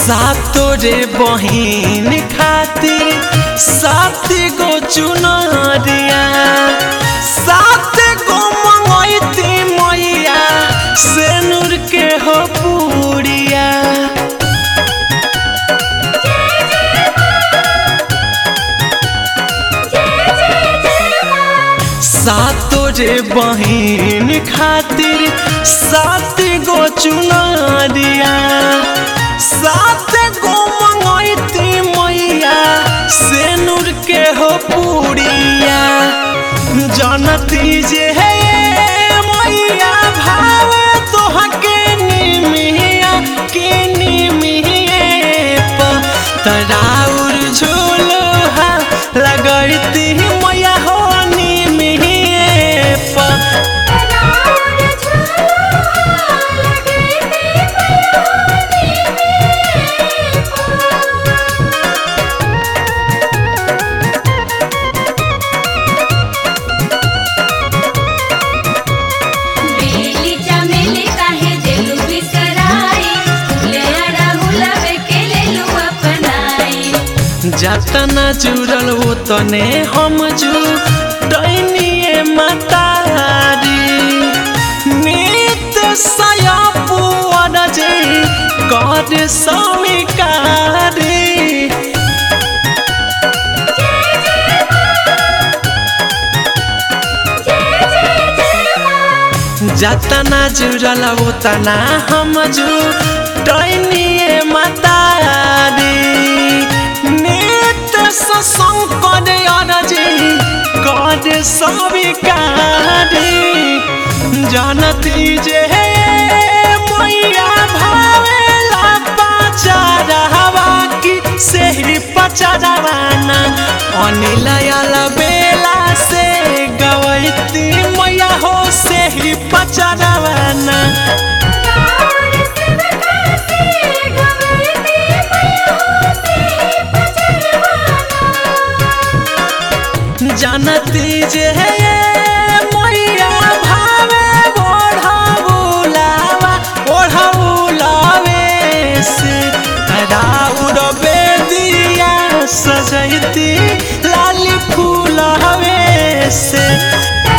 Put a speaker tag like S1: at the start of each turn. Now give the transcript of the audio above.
S1: सातो रे बहिन खातिर सात गो चुनरिया सात गो मंगैती मैया से नूर के हो पूरिया सातो रे बहिन खातिर सात गो चुनरिया सात गो मंगैती मैया से नूर के हो पूरिया जनती जे है मैया भाव तोहके निमिया के निमिए तराउर झूलहा लगैती मैया हो निमिए पर
S2: बेली चमेली काहे देलू बिसराई फूले अड़हुलवे के लेलू अपनाई
S1: जतना जुड़ल वो तने हम जू डैनिए मतारी नित सया पुअर जे कर समिकारी जतना जुड़ल वो तना हम जू डैनिए मतारी नित संकर अरजी कर सविकारी जानती जे मैया भावेला पचारवा की सेहरी पचारवाना अनिलयल बेला से गवैती मैया हो सेहरी पचारवाना जानती जे मैया भावे ओढ़ाउलावा ओढ़ाउलावे से राउर बेदिया सजैती लाली फूलवे से